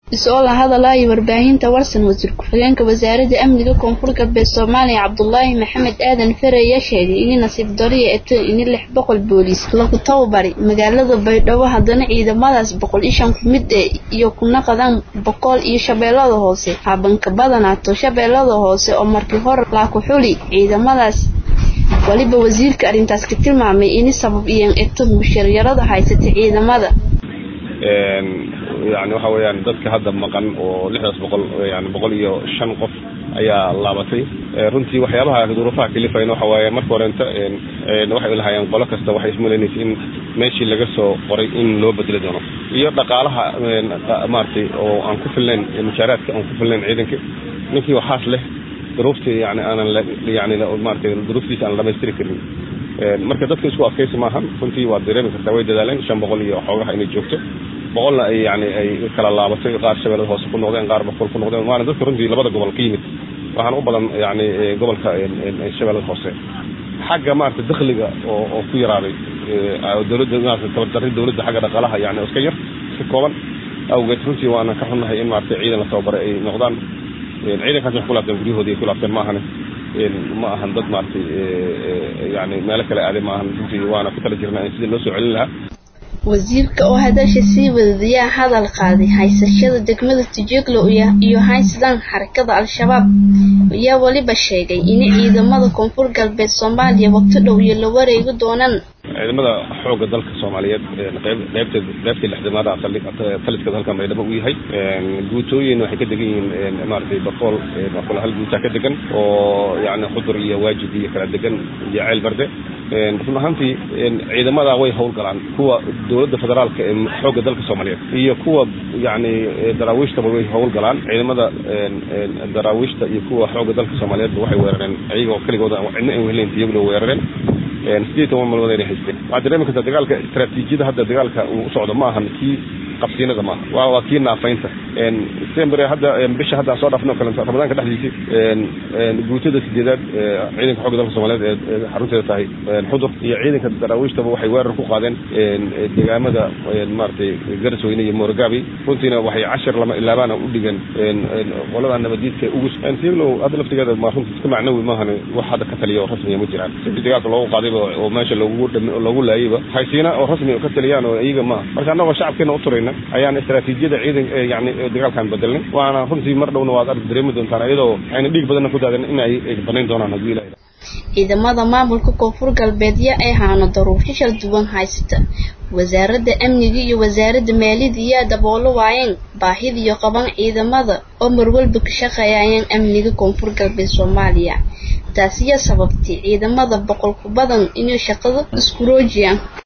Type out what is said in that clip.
isoo la hadalaya warbaahinta warsan wasiir ku-xigeenka wasaaradda amniga koonfur galbeed soomaaliya cabdulaahi maxamed aadan fere ayaa sheegay in nasiib dariya eto in lix boqol booliis lagu tababari magaalada baydhabo haddana ciidamadaas boqol iyo shan ku mid ee iyo kuna qadaan boqol iyo shabeellada hoose habanka badanaato shabeellada hoose oo markii hore laaku xuli ciidamadaas waliba wasiirka arrintaas ka tilmaamay in sabab iyan eto musharyarada haysata ciidamada yani waxa weeyaan dadka hadda maqan oo lixdaas boqol yani boqol iyo shan qof ayaa laabatay runtii waxyaabaha duruufaha kalifayna waxa waaye marka horenta waxay lahaayeen qolo kasta waxay ismalaynaysa in meeshii laga soo qoray in loo bedeli doono iyo dhaqaalaha maaragtay oo aan ku filnayn mushaaraadka aan ku filnayn ciidanka ninkii waxaas leh duruuftii yani aanan yani maaragtay duruuftiisa aan dhamaystiri karin marka dadka isku adkaysi maahan runtii waad dareemi kartaa way dadaaleen shan boqol iyo xoogaha inay joogto boqolna ay yani ay kala laabatay qaar shabeellada hoose ku noqdeen qaar boqol ku noqdeen waana dadka runtii labada gobol ka yimid waxaan u badan yani gobolka shabeellada hoose xagga maarata dakhliga oo oo ku yaraaday dowladda maarata tabardarri dowladda xagga dhaqaalaha yani iska yar iska kooban awgeed runtii waana ka xunnahay in maarata ciidan la tababaray ay noqdaan ciidankaas wax ku laabteen guryahoodii ay ku laabteen maahane ma ahan dad maaragtay yani meelo kale aaday ma ahan runtii waana ku tala jirnaa in sidii loo soo celin lahaa wasiirka oo hadasha sii wadadayaa hadal qaaday haysashada degmada tujeglo iyo haysadaan xarakada al-shabaab ayaa weliba sheegay in ciidamada koonfur galbeed soomaaliya waqti dhow iyo la wareegi doonaan ciidamada xoogga dalka soomaaliyeed qeybta qeybtii lixdamaada taliska halkan baydhabo u yahay guutooyin waxay ka degan yihiin maaragtay boqol boqol hal guutaa ka degan oo yani khudur iyo waajib iyo kala degan iyo ceel barde run ahaantii ciidamada way howlgalaan kuwa dowladda federaalka ee xoogga dalka soomaaliyeed iyo kuwa yani daraawiishtaba way howlgalaan ciidamada daraawiishta iyo kuwa xoogga dalka soomaaliyeedba waxay weerareen iyagoo keligooda cidna aan wehelayn iyaguna weerareen sideed toban malmood ayna haysteen waxaad dareemi kartaa dagaalka istaraatiijiyada hadda dagaalka uu u socdo ma ahan kii qabsiinada maaha waa waa kii naafaynta december hadda bisha hadda aan soo dhaafno kale ramadaanka dhexdiisii guutada sideedaad ciidanka xoogga dalka soomaaliyeed ee xarunteeda tahay xudur iyo ciidanka daraawiishtaba waxay weerar ku qaadeen deegaamada maaragtay garasweyne iyo moorogaabi runtiina waxay cashar lama ilaabaana u dhigeen qolada nabadiidka ugu siglow hadda laftigeeda ma runtii iska macnawi maahan wax hadda ka taliya oo rasmiya ma jiraan sidii dagaalka loogu qaadayba oo meesha loogu loogu laayayba haysiina oo rasmi ka taliyaan oo iyaga maaha marka annagoo shacabkeena u turayna ayaan istaraatiijiyada ciidan yani dagaalkan bedelnay waana runtii mar dhowna waad arki dareemi doontaan iyadoo ayna dhiig badanna ku daadan in ay banayn doonaan haddii ilaha ciidamada maamulka koonfur galbeedya ay haano daruufyo shal duwan haysata wasaaradda amniga iyo wasaaradda maaliyadda ayaa daboolo waayeen baahidiyo qaban ciidamada oo marwalba ka shaqeeyayeen amniga koonfur galbeed soomaaliya taasiyaa sababtay ciidamada boqol ku badan inay shaqada isku roojiyaan